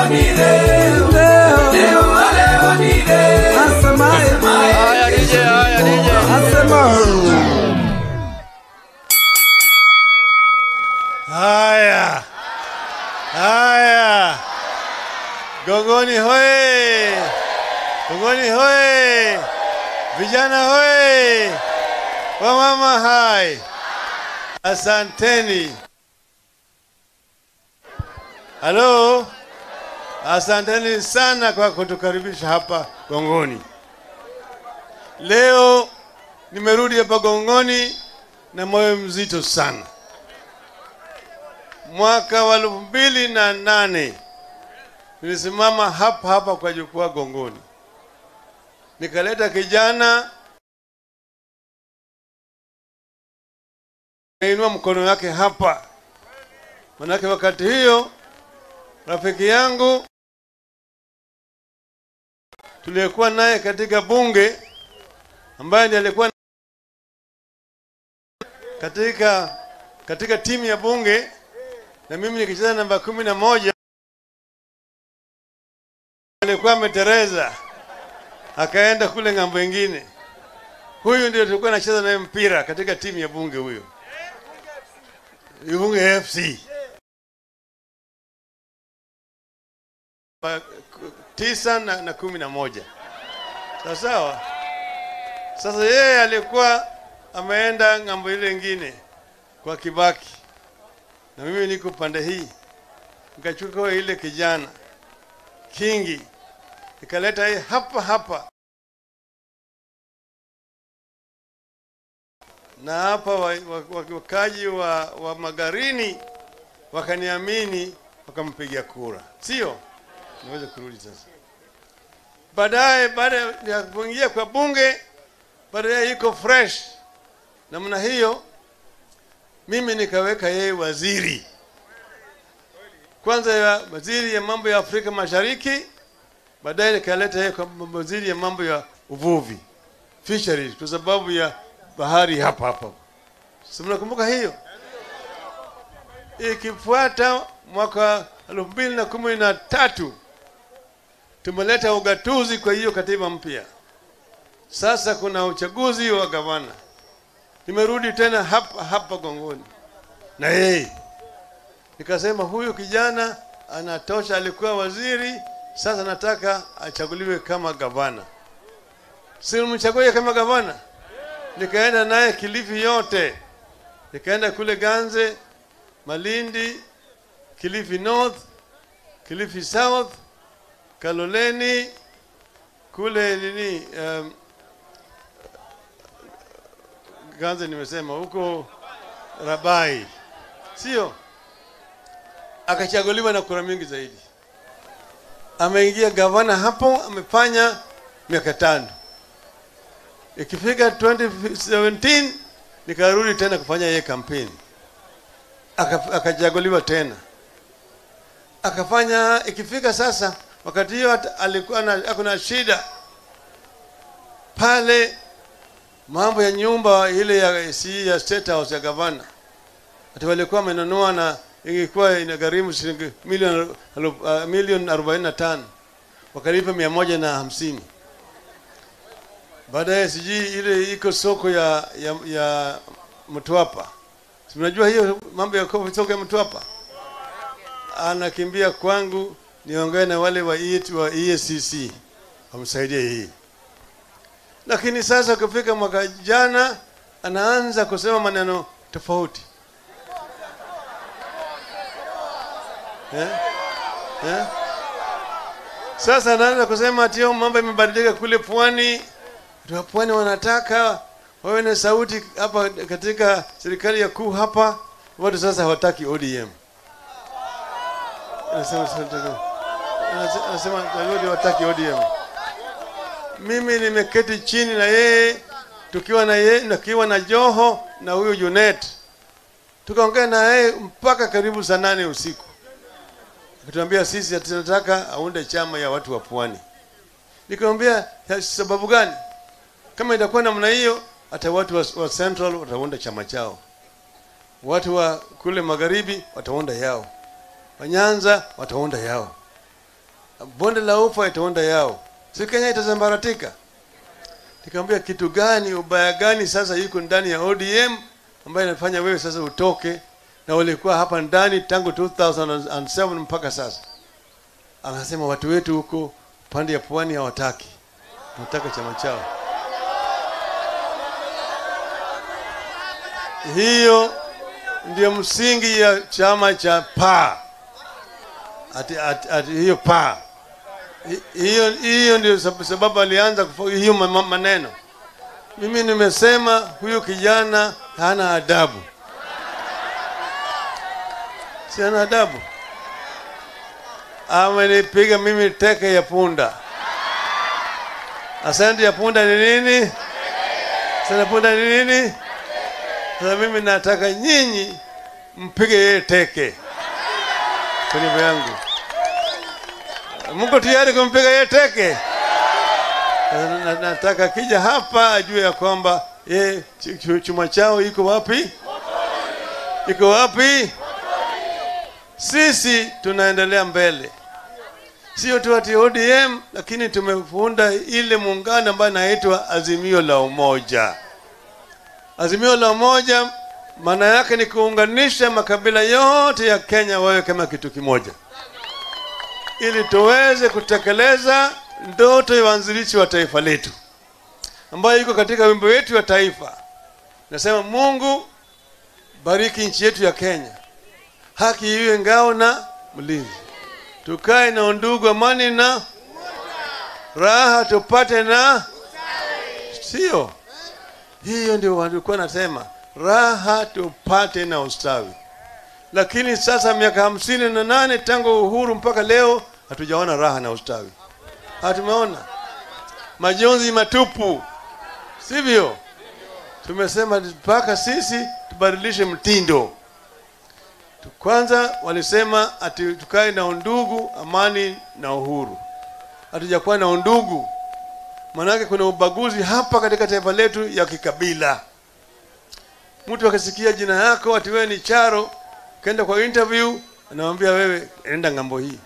leo ni leo, leo wa leo ni leo. Asemaye, Haya DJ, haya DJ. asema. Haya, haya, Gongoni hoye! Gongoni hoye! Vijana hoye! Wamama hai! Asanteni. Halo, asanteni sana kwa kutukaribisha hapa Gongoni. Leo nimerudi hapa Gongoni na moyo mzito sana mwaka wa elfu mbili na nane nilisimama hapa hapa kwa jukwaa Gongoni, nikaleta kijana kainua mkono wake hapa, manake wakati hiyo rafiki yangu tuliyekuwa naye katika bunge ambaye ndiye alikuwa katika katika timu ya bunge na mimi nikicheza namba kumi na moja alikuwa ametereza akaenda kule ng'ambo ingine. Huyu ndio tulikuwa nacheza naye mpira katika timu ya bunge, huyo bunge FC Pa- ku- tisa na, na kumi na moja sawa sawa. Sasa yeye alikuwa ameenda ng'ambo ile ingine kwa Kibaki na mimi niko pande hii, nikachukua ile kijana Kingi nikaleta hii hapa hapa, na hapa wa- wa- wa- wakaji wa, wa Magarini wakaniamini wakampigia kura, sio? Naweza kurudi sasa. Baadaye, baada ya kuingia kwa bunge, baadaye iko fresh namna hiyo mimi nikaweka yeye waziri kwanza ya waziri ya mambo ya Afrika Mashariki, baadaye nikaleta yeye kwa waziri ya mambo ya uvuvi fisheries, kwa sababu ya bahari hapa hapa. Si mnakumbuka hiyo? Ikifuata mwaka elfu mbili na kumi na tatu tumeleta ugatuzi kwa hiyo katiba mpya. Sasa kuna uchaguzi wa gavana. Nimerudi tena hapa hapa Gongoni na yeye nikasema, huyu kijana anatosha, alikuwa waziri, sasa nataka achaguliwe kama gavana. Si mchague kama gavana? Nikaenda naye Kilifi yote, nikaenda kule Ganze, Malindi, Kilifi North, Kilifi South, Kaloleni, kule nini um, Ganze nimesema huko Rabai, sio? Akachaguliwa na kura mingi zaidi, ameingia gavana hapo, amefanya miaka tano. Ikifika 2017 nikarudi tena kufanya yeye kampeni, Aka- akachaguliwa tena, akafanya. Ikifika sasa, wakati hiyo hata alikuwa na, ako na shida pale mambo ya nyumba ile ya si ya State House ya gavana, ati walikuwa wamenunua na ingekuwa inagharimu shilingi milioni uh, milioni arobaini na tano wakalipa mia moja na hamsini baadaye sijui ile iko soko ya ya, ya Mtwapa, si mnajua hiyo mambo ya ko- soko ya Mtwapa, anakimbia kwangu niongee na wale wa EAT wa EACC wamsaidie hii lakini sasa kufika mwaka jana anaanza kusema maneno tofauti eh? Eh? Sasa anaanza kusema ati hiyo mambo imebadilika kule pwani, watu wa pwani wanataka wawe na sauti hapa katika serikali ya kuu hapa, watu sasa hawataki ODM. Anasema anasema- anasema watu hawataki ODM mimi nimeketi chini na yeye tukiwa na yeye tukiwa na Joho na huyu Junet, tukaongea na yeye mpaka karibu saa nane usiku, akituambia sisi tunataka aunde chama ya watu wa pwani. Nikamwambia "Ya sababu gani? Kama itakuwa namna hiyo, hata watu wa, wa Central wataunda chama chao, watu wa kule magharibi wataunda yao, wa Nyanza wataunda yao. bonde la ufa itaonda yao, si Kenya itazambaratika. Nikamwambia kitu gani, ubaya gani sasa yuko ndani ya ODM ambayo inafanya wewe sasa utoke, na ulikuwa hapa ndani tangu 2007 mpaka sasa. Anasema watu wetu huko pande ya pwani hawataki, wanataka chama chao. Hiyo ndio msingi ya chama cha PAA. Ati, ati, ati, hiyo PAA Hi- hiyo hiyo ndio sab- sababu alianza kufa- hiyo ma- ma- maneno. Mimi nimesema huyu kijana hana adabu, si hana adabu. Amenipiga mimi teke ya punda. Asante ya punda ni nini? Asante ya punda ni nini? Sasa mimi nataka nyinyi mpige yeye teke kwa niaba yangu. Mko tayari kumpiga yeye teke? Sasa na- Nataka kija hapa ajue ya kwamba ye ch- ch- chuma chao iko wapi? Iko wapi? Sisi tunaendelea mbele, sio tu ati ODM, lakini tumeunda ile muungano ambayo inaitwa Azimio la Umoja. Azimio la Umoja maana yake ni kuunganisha makabila yote ya Kenya wawe kama kitu kimoja, ili tuweze kutekeleza ndoto ya waanzilishi wa taifa letu ambayo iko katika wimbo wetu wa taifa. Nasema, Mungu bariki nchi yetu ya Kenya, haki iwe ngao na mlinzi, tukae na undugu, amani na raha tupate na sio hiyo ndio walikuwa nasema raha tupate na ustawi. Lakini sasa miaka hamsini na nane tangu uhuru mpaka leo hatujaona raha na ustawi, hatumeona majonzi matupu, sivyo? Tumesema mpaka sisi tubadilishe mtindo. Tu- Kwanza walisema ati tukae na undugu, amani na uhuru. Hatujakuwa na undugu, Maanake kuna ubaguzi hapa katika taifa letu ya kikabila. Mtu akisikia jina yako ati wewe ni Charo, kenda kwa interview, anamwambia wewe enda ng'ambo hii,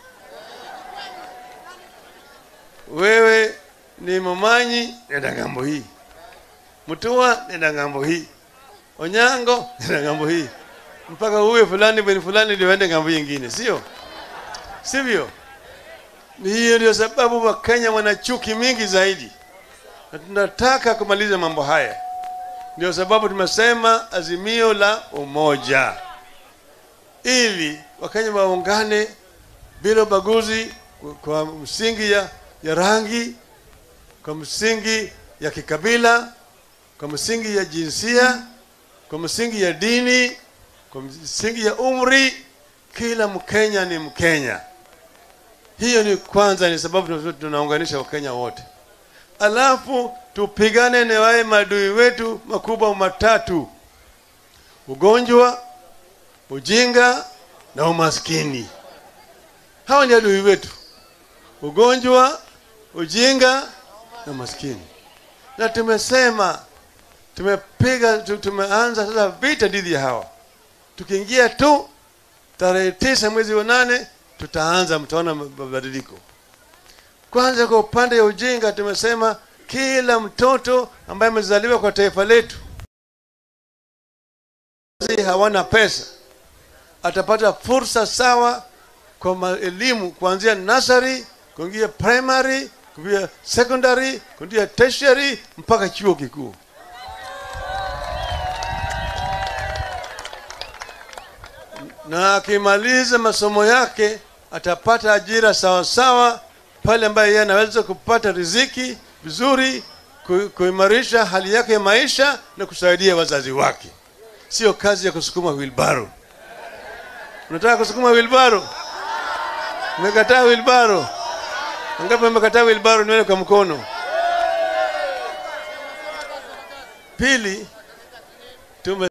wewe ni Momanyi, nenda ng'ambo hii, Mutua, nenda ng'ambo hii, Onyango, nenda ng'ambo hii, mpaka uwe fulani bweni fulani ndio ende ng'ambo nyingine, sio sivyo? Ni hiyo ndio sababu Wakenya wana chuki mingi zaidi, na tunataka kumaliza mambo haya. Ndio sababu tumesema azimio la umoja, ili Wakenya waungane bila ubaguzi, kwa- kwa msingi ya, ya rangi, kwa msingi ya kikabila, kwa msingi ya jinsia, kwa msingi ya dini, kwa msingi ya umri. Kila Mkenya ni Mkenya. Hiyo ni kwanza, ni sababu tuna- tunaunganisha Wakenya wote, alafu tupigane na wale maadui wetu makubwa matatu: ugonjwa, ujinga na umaskini. Hawa ni adui wetu, ugonjwa, ujinga na umaskini. Na tumesema tumepiga, tu- tumeanza sasa vita dhidi ya hawa. Tukiingia tu tarehe tisa mwezi wa nane tutaanza, mtaona mabadiliko. Kwanza, kwa upande ya ujinga, tumesema kila mtoto ambaye amezaliwa kwa taifa letu wazazi hawana pesa atapata fursa sawa kwa ma- elimu kuanzia nursery kuingia primary kuingia secondary kuingia tertiary mpaka chuo kikuu. na akimaliza masomo yake atapata ajira sawa sawa pale ambaye yeye anaweza kupata riziki vizuri, ku- kuimarisha hali yake ya maisha na kusaidia wazazi wake. Sio kazi ya kusukuma wilbaro. Unataka kusukuma wilbaro? Umekataa wilbaro? Ngapi umekataa wilbaro? Nione kwa mkono. Pili, tume